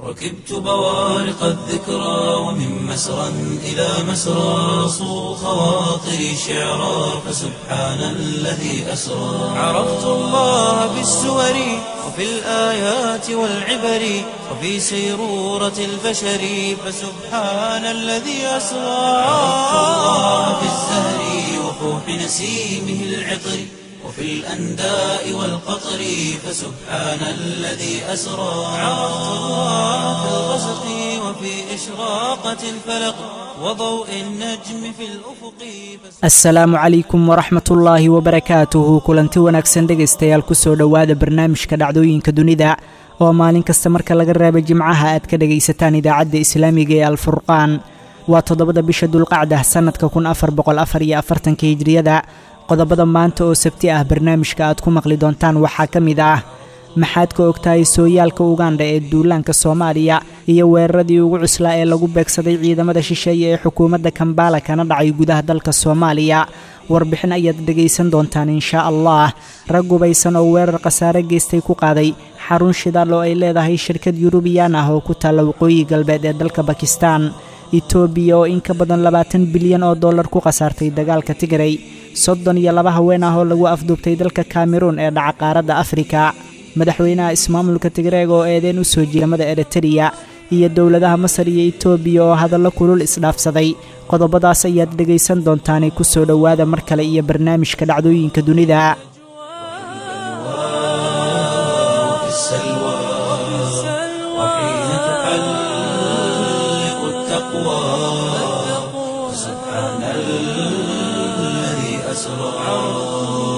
ركبت بوارق الذكرى ومن مسرى إلى مسرى صو خواطري شعرا فسبحان الذي أسرى عرفت الله بالسور وفي الآيات والعبر وفي سيرورة البشر فسبحان الذي أسرى عرفت الله في الزهر وفوح نسيمه العطر وفي الأنداء والقطر فسبحان الذي أسرى عرفت الله في الغسق وفي إشراقة الفلق وضوء النجم في الأفق asalaamu calaykum waraxmat ullaahi wabarakaatuhu kulanti wanaagsan dhegaystayaal kusoo dhowaada barnaamijka dhacdooyinka dunida oo maalin kasta marka laga reeba jimcaha aad ka dhegaysataan idaacadda islaamiga ee alfurqaan waa toddobada bisha dulqacda sannadka kun afar boqol afar iyo afartanka hijriyada qodobada maanta oo sabti ah barnaamijka aad ku maqli doontaan waxaa ka mid ah maxaad ka ogtahay sooyaalka ugandha ee duulaanka soomaaliya iyo weeraradii ugu cuslaa ee lagu beegsaday ciidamada shisheeye ee xukuumadda kambala kana dhacay gudaha dalka soomaaliya warbixin ayaad dhegaysan doontaan inshaa allah rag gubaysan oo weerar khasaare geystay ku qaaday xarun shidaal oo ay leedahay shirkad yurubiyaan ah oo ku taalla waqooyi galbeed ee dalka bakistan etoobiya oo in ka badan labaatan bilyan oo dollar ku khasaartay dagaalka tigray soddon iyo laba haween ah oo lagu afduubtay dalka kameruun ee dhaca qaaradda afrika madaxweynaha ismaamulka tigreeg oo eedeen u soo jiiramada eritreya iyo dowladaha masar iyo etoobiya oo hadallo kulul isdhaafsaday qodobadaas ayaad dhegaysan doontaanay ku soo dhowaada mar kale iyo barnaamijka dhacdooyinka dunida وفي السلوى وحين تحلق التقوى سبحان الذي أسرى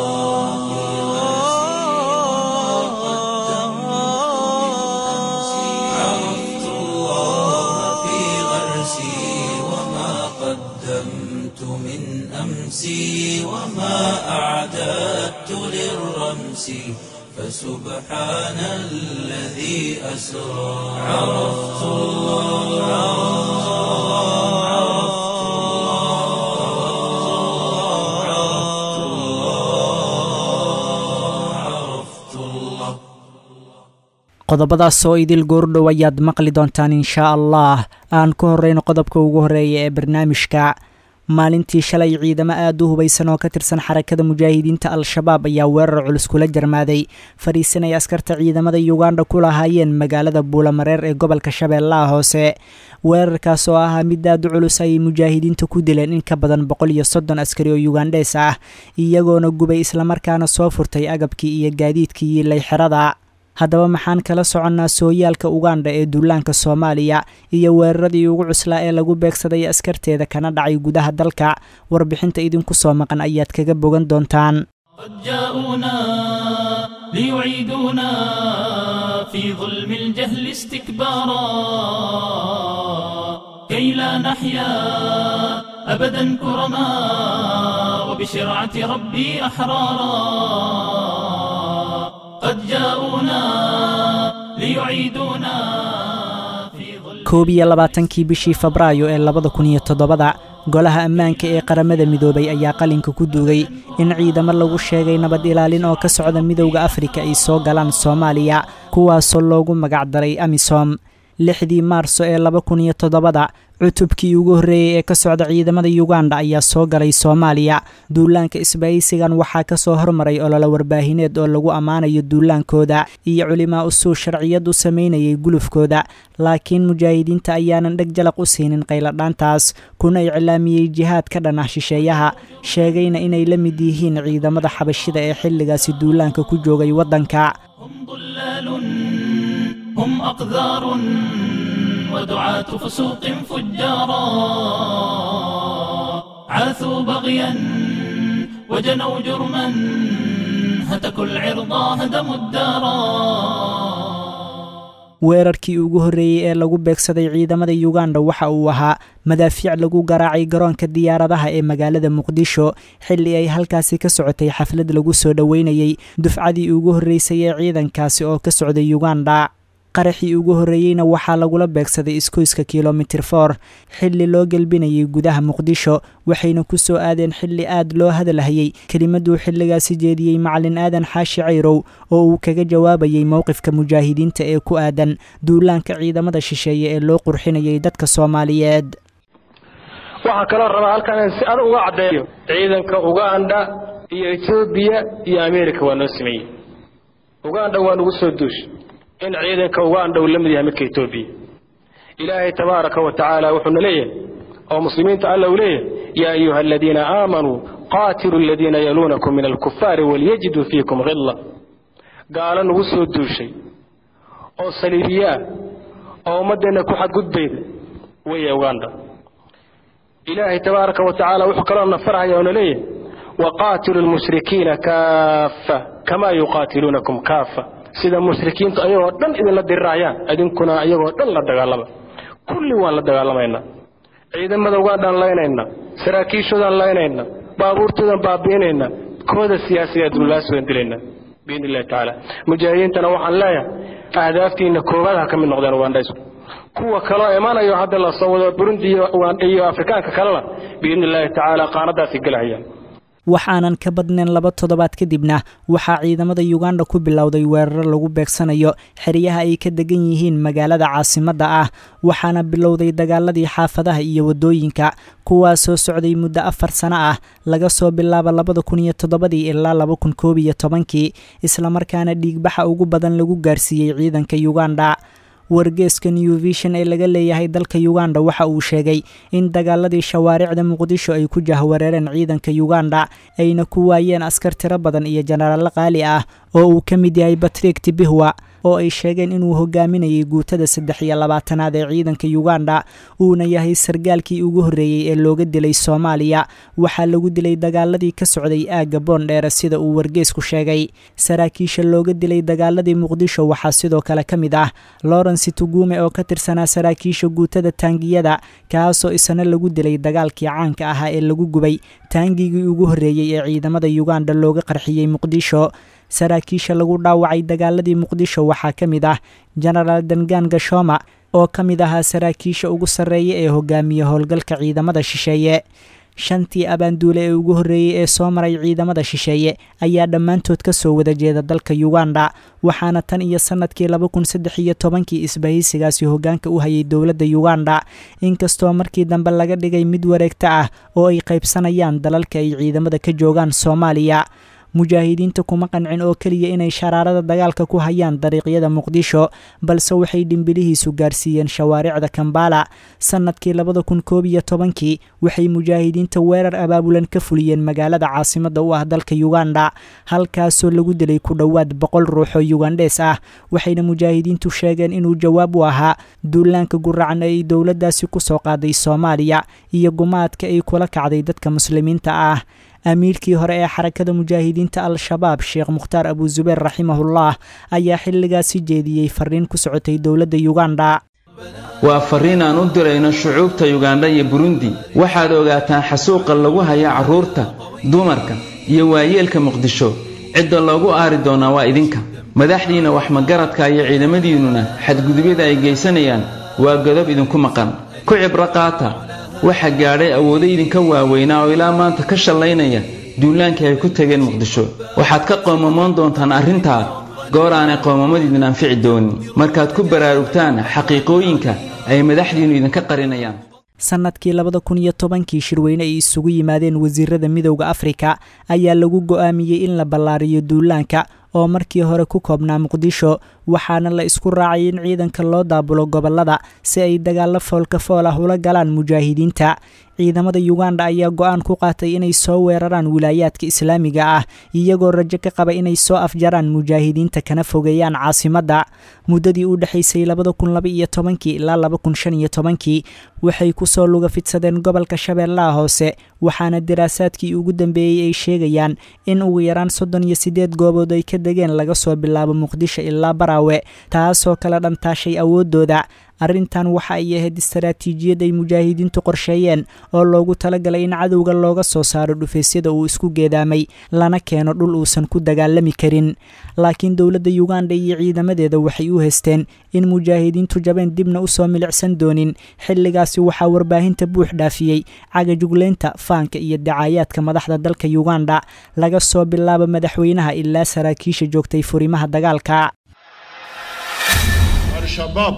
عرفت الله في غرسي وما قدمت من أمسي وما أعددت للرمس فسبحان الذي أسرى عرفت الله عرفت الله عرفت الله qodobadaas oo idil goordhow ayaad maqli doontaan inshaa allah aan ku horreyno qodobka ugu horreeya ee barnaamijka maalintii shalay ciidamo aad u hubaysan oo ka tirsan xarakada mujaahidiinta al-shabaab ayaa weerar culus kula jarmaaday fadhiisan ay askarta ciidamada yuganda ku lahaayeen magaalada buulamareer ee gobolka shabeellaha hoose weerarkaas oo ahaa mid aad u culus ayay mujaahidiinta ku dileen in ka badan boqol iyo soddon askari oo yugandhees ah iyagoona gubay islamarkaana soo furtay agabkii iyo gaadiidkii yiilay xerada haddaba maxaan kala soconnaa sooyaalka ugandha ee duulaanka soomaaliya iyo weeraradii ugu cuslaa ee lagu beegsaday askarteeda kana dhacay gudaha dalka warbixinta idinku soo maqan ayaad kaga bogan doontaan قد جاءونا ليعيدونا في ظلم الجهل استكبارا كي لا نحيا أبدا كرما وبشرعة ربي أحرارا قد جاءونا ليعيدونا في ظلم koob iyo labaatankii bishii febraayo ee labada kun iyo toddobada golaha ammaanka ee qaramada midoobay ayaa qalinka ku duugay in ciidamo lagu sheegay nabad ilaalin oo ka socda midowda afrika ay soo galaan soomaaliya kuwaasoo loogu magacdaray amisom lixdii maarso ee laba kun iyo toddobada cutubkii ugu horreeyey ee ka socda ciidamada yuganda ayaa soo galay soomaaliya duulaanka isbahaysigan waxaa ka soo hormaray ololo warbaahineed oo lagu ammaanayo duulaankooda iyo culimaa usuu sharciyad u samaynayay gulufkooda laakiin mujaahidiinta ayaanan dheg jalaq u siinin qayladhaantaas kuna iclaamiyey jihaad ka dhan ah shisheeyaha sheegayna inay la mid yihiin ciidamada xabashida ee xilligaasi duulaanka ku joogay waddanka هم ضلال هم أقذار ودعاة فسوق فجارا عاثوا بغيا وجنوا جرما هتكوا العرضا هدموا الدارا weerarkii ugu horreeyey ee lagu beegsaday ciidamada yuganda waxa uu ahaa madaafiic lagu garaacay garoonka diyaaradaha ee magaalada muqdisho xilli ay halkaasi ka socotay xaflad lagu soo dhoweynayey dufcadii ugu horreysay ee ciidankaasi oo ka socday yuganda qaraxii ugu horreeyeyna waxaa lagula beegsaday iskoyska kilomitir for xilli loo gelbinayay gudaha muqdisho waxayna ku soo aadeen xilli aad loo hadalhayey kelimaduu xilligaasi jeediyey macalin aadan xaashi cayrow oo uu kaga jawaabayey mowqifka mujaahidiinta ee ku aadan duulaanka ciidamada shisheeye ee loo qurxinayay dadka soomaaliyeed waxaa kaloo rabaa halkan in si adag uga caddeeyo ciidanka uganda iyo etoobiya iyo ameerika waa noo sameeyey uganda waa nagu soo duushay in ciidanka uganda uu la mid yahay midka etoobiya ilaahay tabaaraka wa tacaala wuxuuna leeyahay oo muslimiinta alla uu leeyahay yaa ayuha aladiina aamanuu qaatiluu aladiina yaluunakum min alkufaari walyajiduu fiikum khilla gaalo nagu soo duushay oo saliibiyaa oo ummaddeenna ku xadgudbayda weeye uganda ilaahay tabaaraka wa tacaala wuxuu kaloo nafarhaya oona leeyahay waqaatilu lmushrikiina kaafa kamaa yuqaatiluunakum kaafa sida mushrikiintu ayagoo dhan idinla dirirayaan idinkuna ayagoo dhan la dagaalama kulli waan la dagaalamaynaa ciidamada ugandhaan laynayna saraakiishoodaan laynayna baabuurtoodaan baabi'inayna kooda siyaasiga dululaas waan dilayna biidn illahi tacaala mujaahidiintana waxaan leeyahay ahdaaftiina koowaad ha ka mid noqdeen ugandhaysku kuwa kaloo imanayo hadda la soo wado burundi iyo afrikaanka kalena biidni illaahi tacaala qaanadaasi gelahayaan waxaanan ka badnayn laba toddobaad kadibna waxaa ciidamada yuganda ku bilowday weeraro lagu beegsanayo xeryaha ay ka degan yihiin magaalada caasimadda ah waxaana bilowday dagaaladii xaafadaha iyo waddooyinka kuwaasoo socday muddo afar sano ah laga soo bilaabo labada kun iyo toddobadii ilaa laba kun koob iyo tobankii islamarkaana dhiigbaxa ugu badan lagu gaarsiiyey ciidanka yuganda wargeeska new vision ee laga leeyahay dalka yuganda waxa uu sheegay in dagaaladii shawaaricda muqdisho ay ku jahwareereen ciidanka yuganda ayna ku waayeen askar tiro badan iyo jenaraalo qaali ah oo uu ka mid yahay batrik tibihwa oo ay sheegeen inuu hogaaminayay guutada saddex iyo labaatanaad ee ciidanka yuganda uuna yahay sargaalkii ugu horreeyey ee looga dilay soomaaliya waxaa lagu dilay dagaaladii ka socday aagga boondheere sida uu wargeesku sheegay saraakiisha looga dilay dagaaladii muqdisho waxaa sidoo kale ka mid ah lawrence tugume oo ka tirsanaa saraakiisha guutada taangiyada kaasoo isna lagu dilay dagaalkii caanka ahaa ee lagu gubay taangigii ugu horreeyey ee ciidamada yuganda looga qarxiyey muqdisho saraakiisha lagu dhaawacay dagaaladii muqdisho waxaa ka mid ah jenaraal dangaan gashoma oo ka mid ahaa saraakiisha ugu sarreeya ee hogaamiya howlgalka ciidamada shisheeye shantii abaanduule ee ugu horreeyey ee soo maray ciidamada shisheeye ayaa dhammaantood ka soo wada jeeda dalka yuganda waxaana tan iyo sannadkii laba kun saddex iyo tobankii isbahaysigaasi hoggaanka u hayay dowladda yuganda inkastoo markii dambe laga dhigay mid wareegto ah oo ay qaybsanayaan dalalka ay ciidamada ka joogaan soomaaliya mujaahidiinta kuma qancin oo keliya inay sharaarada dagaalka ku hayaan dariiqyada muqdisho balse waxay dhimbilihiisu gaarsiiyeen shawaaricda kambala sannadkii labada kun koob iyo tobankii waxay mujaahidiinta weerar abaabulan ka fuliyeen magaalada caasimadda u ah dalka yuganda halkaasoo lagu dilay ku dhowaad boqol ruux oo yugandhees ah waxayna mujaahidiintu sheegeen inuu jawaab u ahaa duulaanka guracan ay dowladdaasi ku soo qaaday soomaaliya iyo gumaadka ay kula kacday dadka muslimiinta ah amiirkii hore ee xarakada mujaahidiinta al-shabaab sheekh mukhtaar abuzubeer raximahullah ayaa xilligaasi jeediyey fariin ku socotay dowladda yuganda waa farriin aan u dirayno shucuubta yugandha iyo burundi waxaad ogaataan xasuuqa lagu haya carruurta dumarka iyo waayeelka muqdisho cidda loogu aari doonaa waa idinka madaxdiinna waxmagaradka iyo ciidamadiinnuna xadgudubyada ay geysanayaan waa godob idinku maqan ku cibro qaata waxa gaadhay awoodo idinka waaweynaa oo ilaa maanta ka shallaynaya duulaankii ay ku tageen muqdisho waxaad ka qoomamoon doontaan arrintaa goor aanay qoomamadiidin anfici doonin markaad ku baraarugtaan xaqiiqooyinka ay madaxdiinnu idinka qarinayaan sannadkii labada kun iyo tobankii shirweyne ay isugu yimaadeen wasiirada midowda afrika ayaa lagu go'aamiyey in la ballaariyo duulaanka oo markii hore ku koobnaa muqdisho waxaana la isku raacay in ciidanka loo daabulo gobollada si ay dagaallo foolka fool ah ula galaan mujaahidiinta ciidamada yuganda ayaa go-aan ku qaatay inay soo weeraraan wilaayaadka islaamiga ah iyagoo rajo ka qaba inay soo afjaraan mujaahidiinta kana fogeeyaan caasimadda muddadii u dhexaysay labada kun laba iyo tobankii ilaa laba kun shan iyo tobankii waxay kusoo luga fidsadeen gobolka shabeellaha hoose waxaana daraasaadkii ugu dambeeyey ay sheegayaan in ugu yaraan soddon iyo siddeed goobood ay ka degeen laga soo bilaabo muqdisho ilaa baraawe baraawe taasoo kala dhantaashay awooddooda arrintan waxa ay ahayd istaraatiijiyad ay mujaahidiintu qorsheeyeen oo loogu talagalay in cadowga looga soo saaro dhufaysyada uu isku geedaamay lana keeno dhul uusan ku dagaalami karin laakiin dowladda yuganda iyo ciidamadeeda waxay u haysteen in mujaahidiintu jabeen dibna usoo milicsan doonin xilligaasi waxaa warbaahinta buux dhaafiyey cagajugleynta faanka iyo dacaayaadka madaxda dalka yuganda laga soo bilaabo madaxweynaha ilaa saraakiisha joogtay furimaha dagaalka Al-Shabaab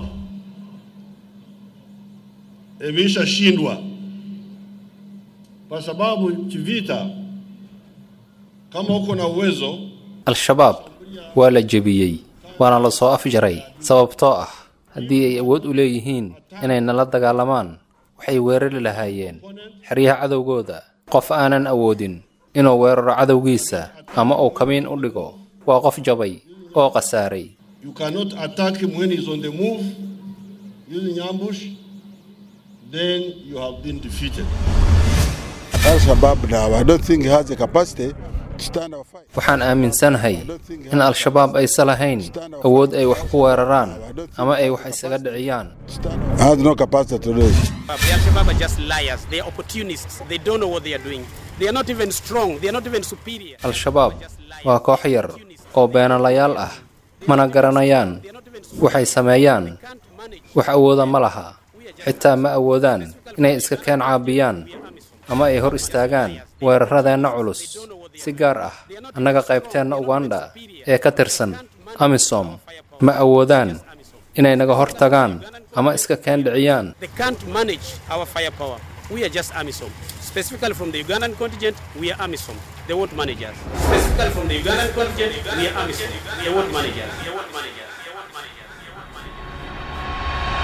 imeshashindwa kwa sababu kivita, kama uko na uwezo al-shabaab waa la jebiyey waana la soo afjaray sababtoo ah haddii ay awood u leeyihiin inay nala dagaalamaan waxay weerari lahaayeen xeryaha cadowgooda qof aanan awoodin inuu weeraro cadowgiisa ama uu kamiin u dhigo waa qof jabay oo khasaaray you cannot attack him when he's on the move using ambush then you have been defeated. Al-Shabaab now, I don't think he has the capacity to stand our fight. waxaan aaminsanahay in al-shabaab aysan lahayn awood ay wax ku weeraraan ama ay wax isaga dhiciyaan Has no capacity to do it. The Al-Shabaab are just liars. They are opportunists. They don't know what they are doing. They are not even strong. They are not even superior. al-shabaab waa koox yar oo beenalayaal ah mana garanayaan waxay sameeyaan wax awooda ma laha xitaa ma awoodaan inay iska keen caabiyaan ama ay hor istaagaan weeraradeenna culus si gaar ah annaga qaybteenna uganda ee ka tirsan amisom ma awoodaan inay naga hor tagaan ama iska keen dhiciyaan They can't manage our firepower. We are just AMISOM. Specifically from the Ugandan contingent, we are AMISOM. They won't manage us. Specifically from the Ugandan contingent, we are AMISOM. They won't manage us. They won't manage us. They won't manage us. They won't manage us.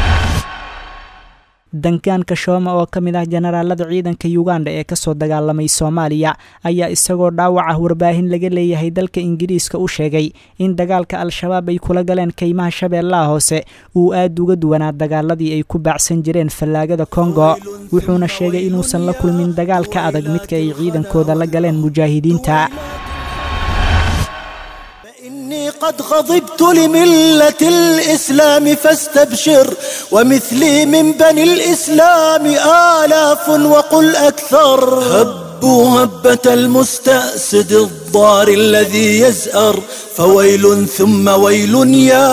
dankaanka shooma oo ka mid ah jenaraalada ciidanka yuganda ee kasoo dagaalamay soomaaliya ayaa isagoo dhaawac ah warbaahin laga leeyahay dalka ingiriiska u sheegay in dagaalka al-shabaab ay kula galeen kaymaha shabeellaha hoose uu aad uga duwanaa dagaaladii ay ku baacsan jireen fallaagada kongo wuxuuna sheegay inuusan la kulmin dagaal ka adag midka ay ciidankooda la galeen mujaahidiinta إني قد غضبت لملة الإسلام فاستبشر ومثلي من بني الإسلام آلاف وقل أكثر هبوا هبة المستأسد الضار الذي يزأر فويل ثم ويل يا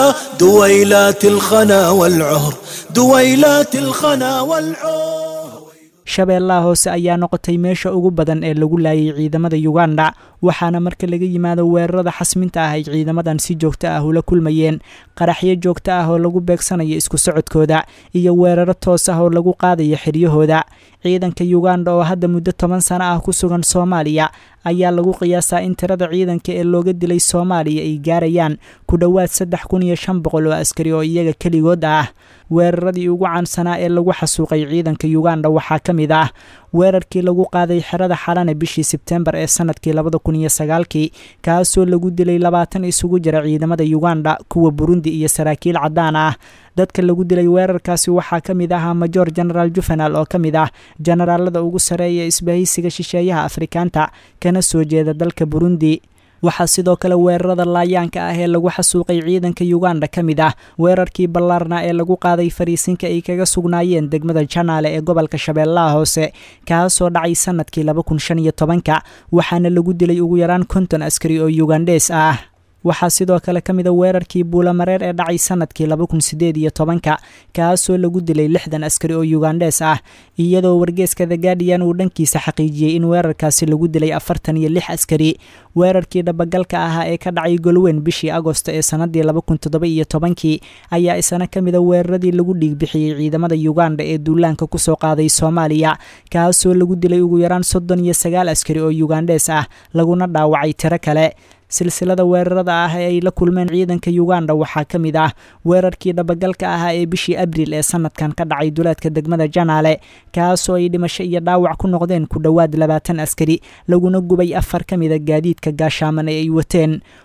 دويلات الخنا والعهر دويلات الخنا والعهر shabeellaha hoose ayaa noqotay meesha ugu badan ee lagu laayay ciidamada yuganda waxaana marka laga yimaado weerarada xasminta ah ay ciidamadan si joogto ah ula kulmayeen qaraxyo joogto ah oo lagu beegsanayo isku socodkooda iyo weeraro toos ah oo lagu qaadayo xiryahooda ciidanka yuganda oo hadda muddo toban sano ah ku sugan soomaaliya ayaa lagu qiyaasaa in tirada ciidanka ee looga dilay soomaaliya ay gaarayaan ku dhowaad saddex kun iyo shan boqol oo askari oo iyaga keligood ah weeraradii ugu caansanaa ee lagu xasuuqay ciidanka yuganda waxaa ka mid ah weerarkii lagu qaaday xerada xalane bishii sebtembar ee sanadkii labada kun iyo sagaalkii kaasoo lagu dilay labaatan isugu jira ciidamada yuganda kuwa burundi iyo saraakiil caddaan ah dadka lagu dilay weerarkaasi waxaa ka mid ahaa major genaraal juvenal oo ka mid ah jenaraalada ugu sareeya isbahaysiga shisheeyaha afrikaanta kana soo jeeda dalka burundi waxaa sidoo kale weerarada laayaanka ah ee lagu xasuuqay ciidanka yuganda ka mid ah weerarkii ballaarna ee lagu qaaday fariisinka ay kaga sugnaayeen degmada janaale ee gobolka shabeellaha hoose kaasoo dhacay sanadkii laba kun shan iyo tobanka waxaana lagu dilay ugu yaraan konton askari oo yugandees ah waxaa sidoo kale ka mid a weerarkii buulamareer ee dhacay sanadkii laba kun sideed iyo tobanka kaasoo lagu dilay lixdan askari oo yugandees ah iyadoo wargeeska the guardian uu dhankiisa xaqiijiyey in weerarkaasi lagu dilay afartan iyo lix askari weerarkii dhabagalka ahaa ee ka dhacay golweyn bishii agosto ee sanadii laba kun toddoba iyo tobankii ayaa isana ka mid a weeraradii lagu dhiigbixiyey ciidamada yuganda ee duulaanka kusoo qaaday soomaaliya kaasoo lagu dilay ugu yaraan soddon iyo sagaal askari oo yugandees ah laguna dhaawacay tiro kale silsilada weerarada ah ee ay la kulmeen ciidanka yuganda waxaa ka mid ah weerarkii dhabagalka ahaa ee bishii abriil ee sanadkan ka dhacay duleedka degmada janaale kaasoo ay dhimasho iyo dhaawac ku noqdeen ku dhowaad labaatan askari laguna gubay afar ka mida gaadiidka gaashaaman ee ay wateen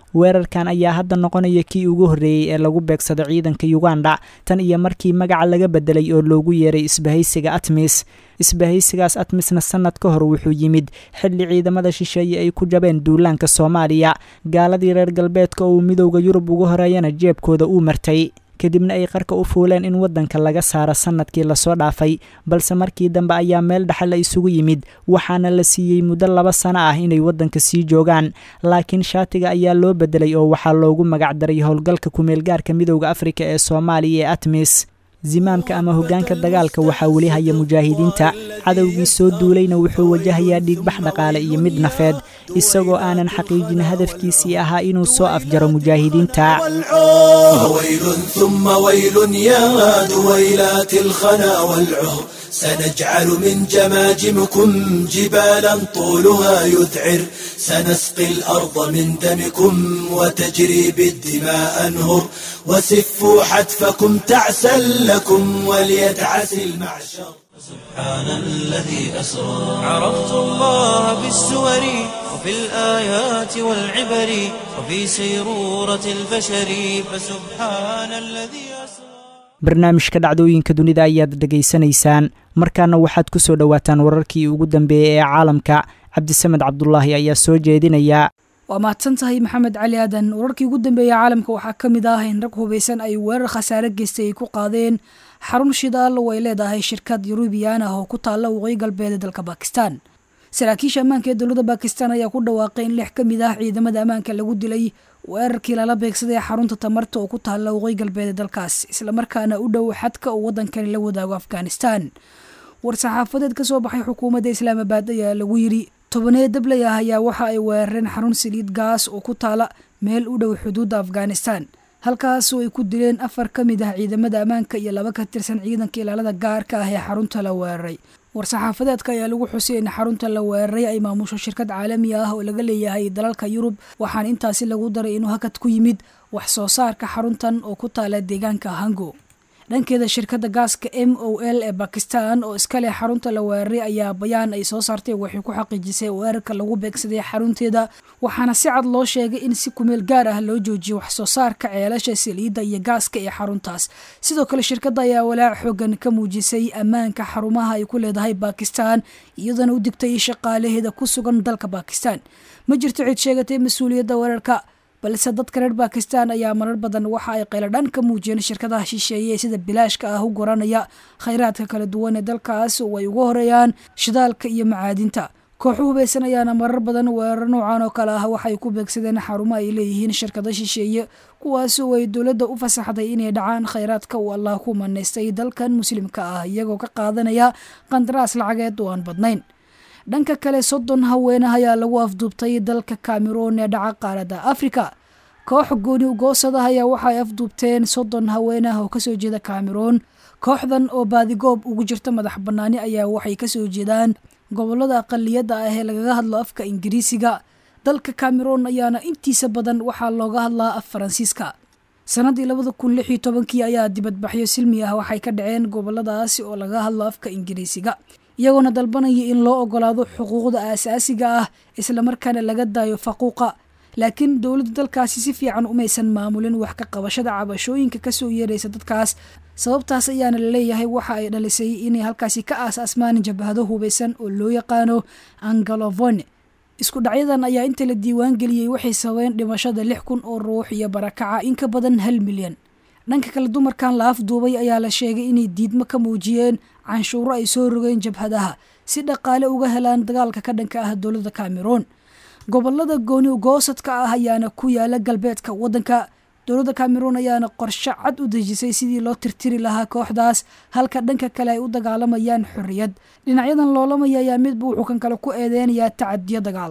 weerarkan ayaa hadda noqonaya kii ugu horreeyey ee lagu beegsado ciidanka uganda tan iyo markii magaca laga bedelay oo loogu yeeray isbahaysiga atmis isbahaysigaas atmisna sanad ka hor wuxuu yimid xilli ciidamada shisheeye ay ku jabeen duulaanka soomaaliya gaaladii reer galbeedka oo uu midowda yurub ugu horeeyana jeebkooda uu martay kadibna ay qarka u fuuleen in waddanka laga saaro sannadkii lasoo dhaafay balse markii dambe ayaa meel dhexe la isugu yimid waxaana la siiyey muddo laba sano ah inay waddanka sii joogaan laakiin shaatiga ayaa loo bedelay oo waxaa loogu magacdaray howlgalka kumeelgaarka midowda afrika ee soomaaliya ee atmis zimaamka ama hoggaanka dagaalka waxaa weli haya mujaahidiinta cadowgii soo duulayna wuxuu wajahayaa dhiigbax dhaqaale iyo mid nafeed isagoo aanan xaqiijin hadafkiisii ahaa inuu soo afjaro mujaahidiinta ويل ثم ويل يا دويلات الخنا والعهر سنجعل من جماجمكم جبالا طولها يذعر سنسقي الأرض من دمكم وتجري بالدماء أنهر وسفوا حتفكم تعسا لكم وليدعس المعشر سبحان الذي أسرى عرفت الله بالسور وفي الآيات والعبر وفي سيرورة البشر فسبحان الذي أسرى barnaamijka dhacdooyinka dunida ayaad dhegaysanaysaan markaana waxaad ku soo dhowaataan wararkii ugu dambeeyey ee caalamka cabdisamed cabdulaahi ayaa soo jeedinaya waa mahadsan tahay maxamed cali aadan wararkii ugu dambeeyey caalamka waxaa ka mid ah in rag hubaysan ay weerar khasaare geystay ay ku qaadeen xarun shidaal oo ay leedahay shirkad yurubiyan ah oo ku taalla waqooyi galbeed ee dalka bakistan saraakiisha ammaanka ee dowladda bakistan ayaa ku dhawaaqay in lix ka mid ah ciidamada ammaanka lagu dilay weerarkii lala beegsaday xarunta tamarta oo ku taalla waqooyi galbeed ee dalkaas islamarkaana u dhow xadka uu waddankani la wadaago afghanistan war-saxaafadeed ka soo baxay xukuumadda islaamabaad ayaa lagu yidhi tobaneed dabley ah ayaa waxa ay weerareen xarun saliid gaas oo ku taala meel u dhow xuduudda afghanistan halkaasoo ay ku dileen afar ka mid ah ciidamada ammaanka iyo laba ka tirsan ciidanka ilaalada gaarka ah ee xarunta la weeraray war-saxaafadeedka ayaa lagu xusay in xarunta la weeraray ay maamusho shirkad caalami ah oo laga leeyahay dalalka yurub waxaana intaasi lagu daray inuu hakad ku yimid wax soo saarka xaruntan oo ku taala deegaanka hango dhankeeda shirkadda gaaska m o l ee bakistan oo iska leh xarunta la weeraray ayaa bayaan ay soo saartay waxay ku xaqiijisay weerarka lagu beegsaday xarunteeda waxaana si cad loo sheegay in si kumeel gaar ah loo joojiyo wax soo saarka ceelasha saliidda iyo gaaska ee xaruntaas sidoo kale shirkadda ayaa walaac xoogan ka muujisay ammaanka xarumaha ay ku leedahay bakistan iyadoona u digtay shaqaalaheeda ku sugan dalka bakistan ma jirto cid sheegatay mas-uuliyadda weerarka balse dadka reer bakistan ayaa marar badan waxa ay qayladhan ka muujiyeen shirkadaha shisheeye ee sida bilaashka ah u goranaya khayraadka kala duwan ee dalkaas oo ay uga horeeyaan shidaalka iyo macaadinta kooxu hubaysan ayaana marar badan weerar noocan oo kale ah waxay ku beegsadeen xarumo ay leeyihiin shirkado shisheeye kuwaas oo ay dowladda u fasaxday inay dhacaan khayraadka uu allah ku manaystay dalkan muslimka ah iyagoo ka qaadanaya qandaraas lacageed oo aan badnayn dhanka kale soddon haweenah ayaa lagu afduubtay dalka cameroon ee dhaca qaaradda afrika koox gooni ugoosada ayaa waxa ay afduubteen soddon haweenah oo kasoo jeeda cameroon kooxdan oo baadigoob ugu jirta madax bannaani ayaa waxay kasoo jeedaan gobolada aqaliyadda ah ee lagaga hadlo afka ingiriisiga dalka cameroon ayaana intiisa badan waxaa looga hadlaa af faransiiska sannaddii labada kun lix iyo tobankii ayaa dibadbaxyo silmi ah waxay ka dhaceen goboladaasi oo laga hadlo afka ingiriisiga iyagoona dalbanaya in loo ogolaado xuquuqda aasaasiga ah islamarkaana laga daayo faquuqa laakiin dowladda dalkaasi si fiican umaysan maamulin wax ka qabashada cabashooyinka kasoo yeeraysa dadkaas sababtaas ayaana laleeyahay waxa ay dhalisay inay halkaasi ka aas-asmaan jabhado hubaysan oo loo yaqaano angalovone isku dhacyadan ayaa inta la diiwaan geliyey waxay sababeen dhimashada lix kun oo ruux iyo barakaca in ka badan hal milyan dhanka kale dumarkan la afduubay ayaa la sheegay inay diidmo ka muujiyeen canshuuro ay soo rogeen jabhadaha si dhaqaale uga helaan dagaalka ka dhanka ah dowladda cameroon gobolada gooni ugoosadka ah ayaana ku yaala galbeedka waddanka dowladda cameroon ayaana qorshe cad u dejisay sidii loo tirtiri lahaa kooxdaas halka dhanka kale ay u dagaalamayaan xorriyad dhinacyadan loolamaya ayaa midba wuxuu kan kale ku eedeynayaa tacadiyo dagaal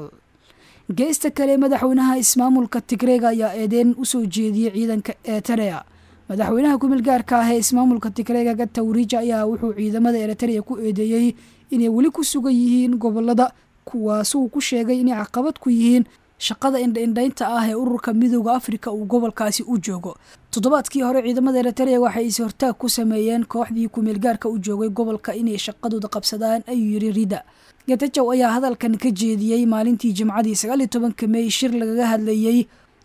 geesta kale madaxweynaha ismaamulka tigreega ayaa eedeyn usoo jeediyey ciidanka eterea madaxweynaha kumil gaarka ah ee ismaamulka tigreega gatawriija ayaa wuxuu ciidamada eritrea ku eedeeyey inay weli ku sugan yihiin gobolada kuwaasuu ku sheegay inay caqabad ku yihiin shaqada indhaindhaynta ah ee ururka midooda afrika uu gobolkaasi u joogo toddobaadkii hore ciidamada eritrea waxay is-hortaag ku sameeyeen kooxdii kumeelgaarka u joogay gobolka inay shaqadooda qabsadaan ayuu yiri rida gatajow ayaa hadalkan ka jeediyey maalintii jimcadii sagaaliyo tobanka mey shir lagaga hadlayey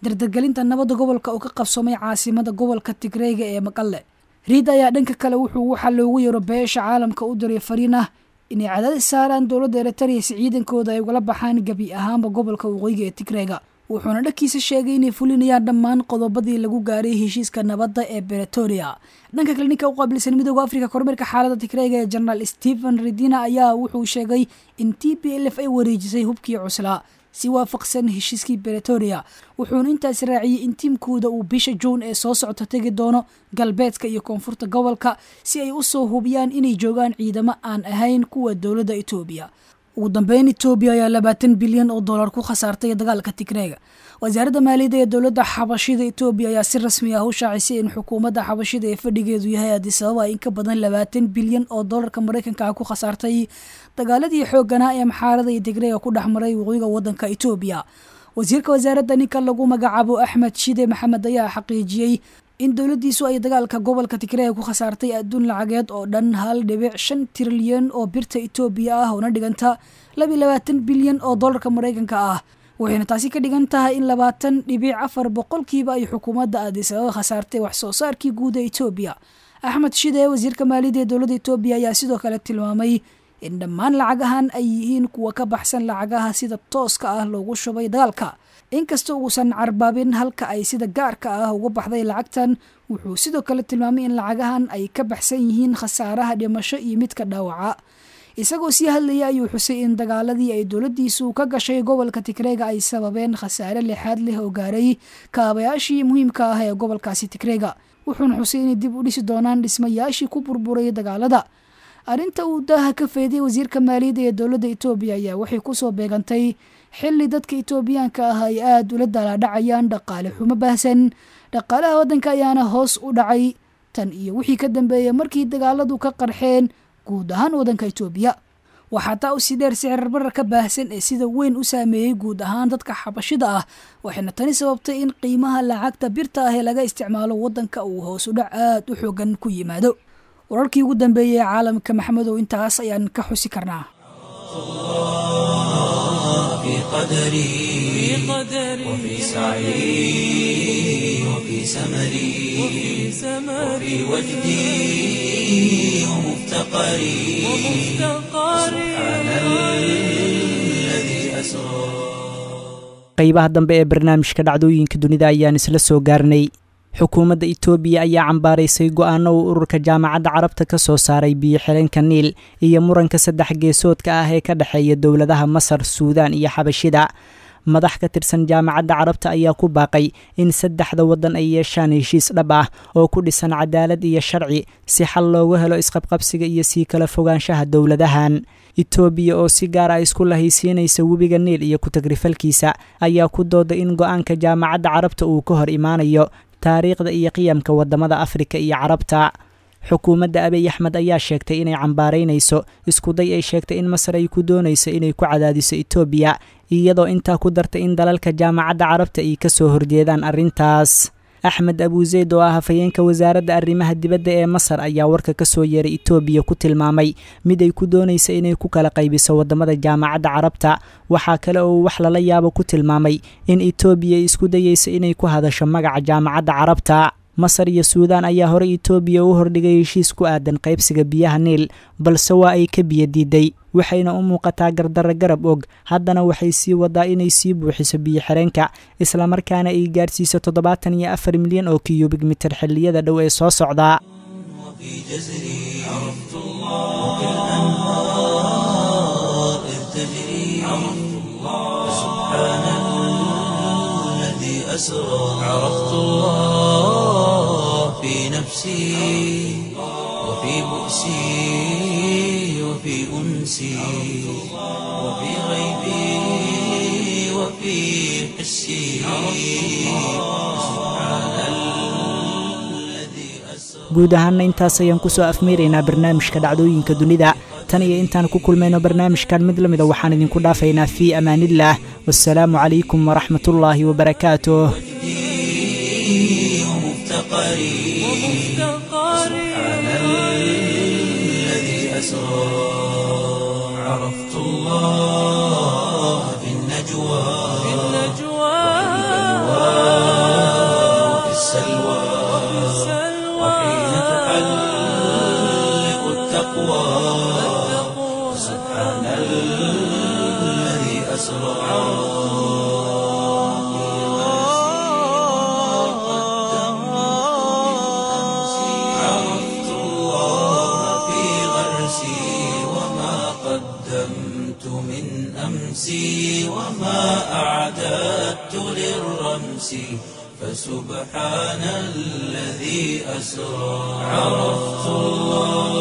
dardargelinta nabadda gobolka oo ka qabsoomay caasimada gobolka tigreyga ee maqalle riid ayaa dhanka kale wuxuu waxaa loogu yeero beesha caalamka u diray fariin ah inay cadaadis saaraan dowladda eritrea si ciidankooda ay ugala baxaan gebi ahaanba gobolka waqooyiga ee tigreyga wuxuuna dhankiisa sheegay inay fulinayaan dhammaan qodobadii lagu gaaray heshiiska nabadda ee beretoria dhanka kale ninka u qaabilsan midooda afrika kormeerka xaalada tigreyga ee jenaraal stephen redina ayaa wuxuu sheegay in t p l f ay wareejisay hubkii cuslaa si waafaqsan heshiiskii beretoria wuxuuna intaas raaciyey in tiimkooda uu bisha juun ee soo socota tegi doono galbeedka iyo koonfurta gobolka si ay u soo hubiyaan inay joogaan ciidamo aan ahayn kuwa dowladda etoobiya ugu dambeyn etoobiya ayaa labaatan bilyan oo dollar ku khasaartay dagaalka tigreega wasaaradda maaliyadda ee dowladda xabashida etoobiya ayaa si rasmi ah u shaacisay in xukuumadda xabashida ee fadhigeedu yahay adisababa in ka badan labaatan bilyan oo dollarka maraykanka ah ku khasaartay dagaaladii xoogganaa ee maxaarada iyo tigreega ku dhex maray waqooyiga waddanka etoobiya wasiirka wasaaradda ninka lagu magacaabo axmed shide maxamed ayaa xaqiijiyey in dowladdiisu ay dagaalka gobolka tigreega ku khasaartay adduun lacageed oo dhan hal dhibic shan trilyan oo birta etoobiya ah oona dhiganta labiyo labaatan bilyan oo dollarka maraykanka ah waxayna taasi ka dhigan tahay in labaatan dhibic afar boqolkiiba ay xukuumadda aadisababa khasaartay wax soo saarkii guud ee etoobiya axmed shide wasiirka maaliyadda ee dowladda etoobiya ayaa sidoo kale tilmaamay in dhammaan lacagahan ay yihiin kuwa ka baxsan lacagaha sida tooska ah loogu shubay dagaalka inkasta uusan carbaabin halka ay sida gaarka ah uga baxday lacagtan wuxuu sidoo kale tilmaamay in lacagahan ay ka baxsan yihiin khasaaraha dhimasho iyo midka dhaawaca isagoo sii hadlayay ayuu xusay in dagaaladii ay dowladdiisu ka gashay gobolka tigreega ay sababeen khasaare lixaad leh oo gaaray kaabayaashii muhiimka ah ee gobolkaasi tigreega wuxuuna xusay inay dib u dhisi doonaan dhismayaashii ku burburay dagaalada arrinta uu daaha ka fayday wasiirka maaliyadda ee dowladda etoobiya ayaa waxay kusoo beegantay xilli dadka etoobiyaanka ah ay aada ula daalaadhacayaan dhaqaale xumo baahsan dhaqaalaha waddanka ayaana hoos u dhacay tan iyo wixii ka dambeeyay markii dagaaladu ka qarxeen guud ahaan waddanka etoobiya waxaa taa usii dheer sicir bararka baahsan ee sida weyn u saameeyey guud ahaan dadka xabashida ah waxayna tani sababtay in qiimaha lacagta birta ah ee laga isticmaalo waddanka uu hoos u dhac aada u xoogan ku yimaado wararkii ugu dambeeyey ee caalamka maxamedow intaas ayaan ka xusi karnaa في قدري وفي سعي وفي سمري وفي وجدي ومفتقري سبحان الذي أسرى qaybaha dambe ee barnaamijka dhacdooyinka dunida ayaan isla soo gaarnay xukuumadda itoobiya ayaa cambaaraysay go-aano uu ururka jaamacadda carabta ka soo saaray biyo-xireenka niil iyo muranka saddex geesoodka ah ee ka dhexeeya dowladaha masar suudaan iyo xabashida madax ka tirsan jaamacadda carabta ayaa ku baaqay in saddexda waddan ay yeeshaan heshiis dhab ah oo ku dhisan cadaalad iyo sharci si xal loogu helo isqabqabsiga iyo sii kala fogaanshaha dowladahan itoobiya oo si gaar ah isku lahaysiinaysa webiga niil iyo ku-tagrifalkiisa ayaa ku dooday in go-aanka jaamacadda carabta uu ka hor imaanayo taariikhda iyo qiyamka wadamada afrika iyo carabta xukuumadda abiy axmed ayaa sheegtay inay cambaaraynayso iskuday ay sheegtay in masar ay ku doonayso inay ku cadaadiso etoobiya iyadoo intaa ku dartay in dalalka jaamacadda carabta ay ka soo horjeedaan arrintaas axmed abuuseyd oo ah hafayeenka wasaaradda arrimaha dibadda ee masar ayaa warka ka soo yeeray etoobiya ku tilmaamay mid ay ku doonaysa inay ku kala qaybiso wadamada jaamacadda carabta waxaa kale oo wax lala yaabo ku tilmaamay in etoobiya ay isku dayeysa inay ku hadasho magaca jaamacadda carabta masar iyo suudaan ayaa horey etoobiya u hordhigay heshiis ku aadan qaybsiga biyaha niil balse waa ay ka biyo diiday waxayna u muuqataa gardarro garab og haddana waxay sii wadaa inay sii buuxiso biyo-xireenka islamarkaana ay gaarsiiso toddobaatan iyo afar milyan oo kiyubig mitir xilliyada dhow ee soo socdaa عرفت الله في نفسي وفي بؤسي وفي أنسي وفي غيبي وفي حسي سبحان الذي أسرى guud ahaana intaas ayaan kusoo afmeeraynaa barnaamijka dhacdooyinka dunida tan iyo intaan ku kulmayno barnaamijkan mid la mida waxaan idinku dhaafaynaa fii amaaniillah wasalaamu calaykum waraxmatullaahi wabarakaatuh ومفتقري سبحان الذي أسرى عرفت الله في النجوى تحلق التقوى سبحان الذي أسرى عرفت الله في غرسي وما قدمت من أمسي وما أعددت للرمس فسبحان الذي أسرى عرفت الله